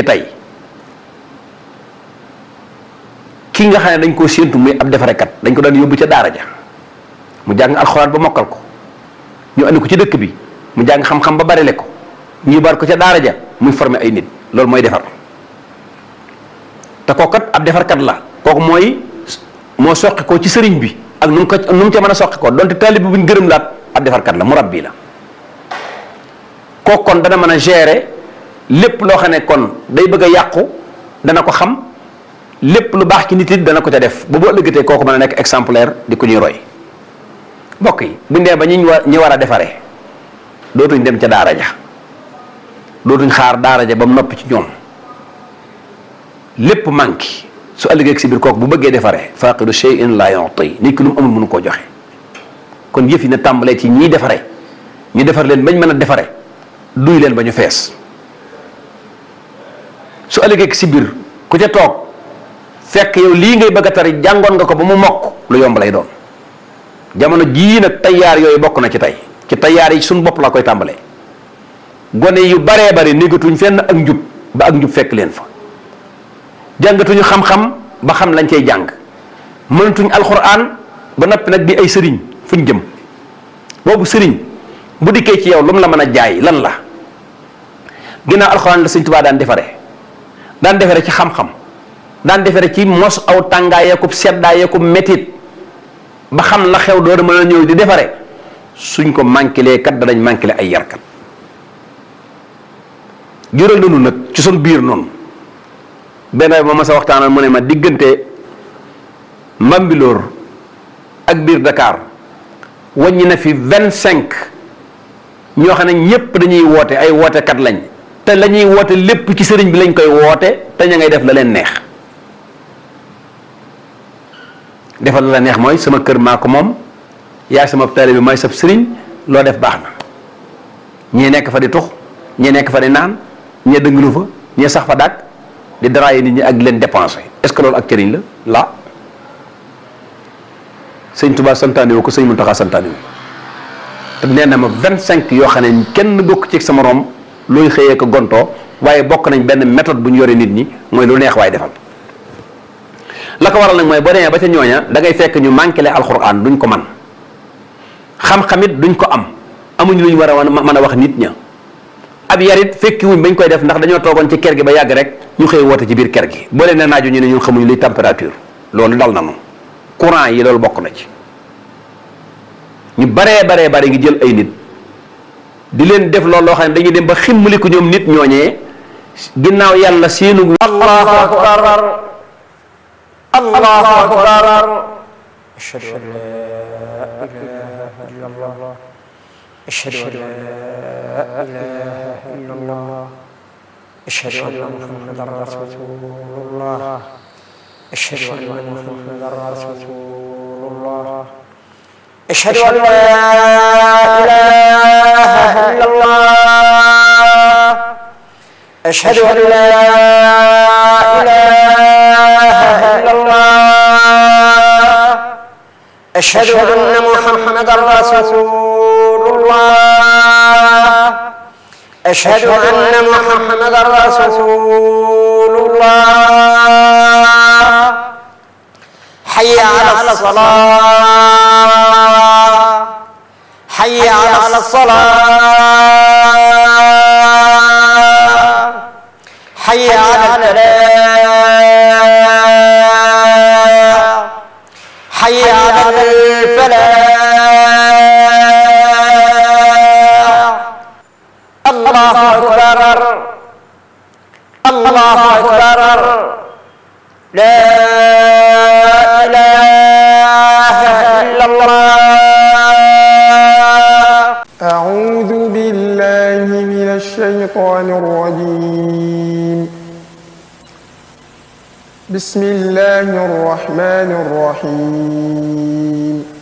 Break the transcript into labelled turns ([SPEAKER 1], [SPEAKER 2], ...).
[SPEAKER 1] tey kii nga xam ne dañ koo séentu muy ab defarekat dañ ko daan yóbbu ca daara ja mu jàng alxuraan ba mokkal ko ñu andi ko ci dëkk bi mu jàng xam-xam ba barile ko ñu bar ko ca daara ja muy former ay nit loolu mooy defar te kookat ab defarkat la kooku mooy moo soqi ko ci sëriñ bi ak nu mu ko nu mu ca mën a soqi ko donte taalib bi bu ñu gërëm laat ab defarkat la murabbi la kooku kon dana mën a gérer lépp loo xam ne kon day bëgg a yàqu dana ko xam lépp lu baax ci nit it dana ko ca def ba boo ëllëgatee kooku mën a nekk exemplaire di ko ñuy roy mbokk yi bu ndee ba ñi ñu war ñi war a defaree dootuñ dem ca daara ja dootuñ xaar daara ja ba mu noppi ci ñoom lépp manqué su ëllëgee si biir kooku bu bëggee defaree faqidu shay'in la yu'ti nit ki lu mu amul mënu koo joxe kon yëf yi na tàmbalee ci ñiy defaree ñu defar leen bañ mën a defare duy leen ba ñu fees su ëllëgee si biir ku ca toog fekk yow lii ngay bëgg a tari jàngoon nga ko ba mu mokk lu yomb lay doon jamono jii nag tayaar yooyu bokk na ci tey ci tayaar yi suñ bopp laa koy tàmbalee gone yu baree bari négatuñ fenn ak njub ba ak njub fekk leen fa jàngatuñu xam-xam ba xam lañ cay jàng mënatuñ alxuraan ba noppi nag di ay sëriñ fuñ jëm boobu sëriñ bu dikkee ci yow lu mu la mën a jaay lan la ginnaaw alxuraan la sëñ Tuubaa daan defare daan defare ci xam-xam daan defare ci mos aw tàngaayeekub seddaayeekub metit ba xam la xew door a mën a ñëw di defare suñ ko manqué kat danañ manqué ay yarkat jural nañu nag ci sun biir noonu benn ma ma sa waxtaanal mu ne ma diggante Mbambilor ak biir Dakar wàññi na fi vingt cinq ñoo xam ne ñépp dañuy woote ay wootekat lañ te la ñuy woote lépp ci sëriñ bi lañ koy woote te ña ngay def la leen neex defal la neex mooy sama kër maa ko moom yaay sama taalibe bi mooy sab sëriñ loo def baax na ñii nekk fa di tux ñii nekk fa di naan ñee dënglu fa ñee sax fa dàq di daraaye nit ñi ak leen dépensé est-ce que loolu ak cëriñ la la sëñ Tuubaa santaane woo ko sëñ Muntaxa santaane woo te nee na ma vingt cinq yoo xam ne kenn bokk ci sama rom looy xëyee ko gontoo waaye bokk nañ benn méthode bu ñu yore nit ñi mooy lu neex waaye defal la ko waral nag mooy boo demee ba ca ñooña da ngay fekk ñu manqué le alxuraan duñ ko man xam-xamit duñ ko am amuñ lu ñu war a mën a wax nit ña ab yarit fekki wuñ bañ koy def ndax dañoo toogoon ci ker gi ba yàgg rek ñu xëy woote ci biir ker gi boo leen ne naaju ñu ne ñun xamuñu luy température loolu dal na nu courant yi loolu bokk na ci ñu baree baree bare ngi jël ay nit di leen def loolu loo xam ne dañuy dem ba ximmaliku ñoom nit ñooñee ginnaaw yàlla seenu
[SPEAKER 2] allahu akbar allahu akbar ashhadu an la ilaha illa allah ashhadu an la ilaha illa allah ashhadu anna muhammadan rasulullah ashhadu anna muhammadan rasulullah أشهد أن لا إله إلا الله أشهد أن لا إله إلا الله أشهد أن محمدا رسول الله أشهد أن محمدا رسول الله حي على الصلاة حي على الصلاة حي على الفلاح حي على الفلاح الله أكبر الله أكبر لا إله إلا الله
[SPEAKER 3] أعوذ بالله من الشيطان الرجيم بسم الله الرحمن الرحيم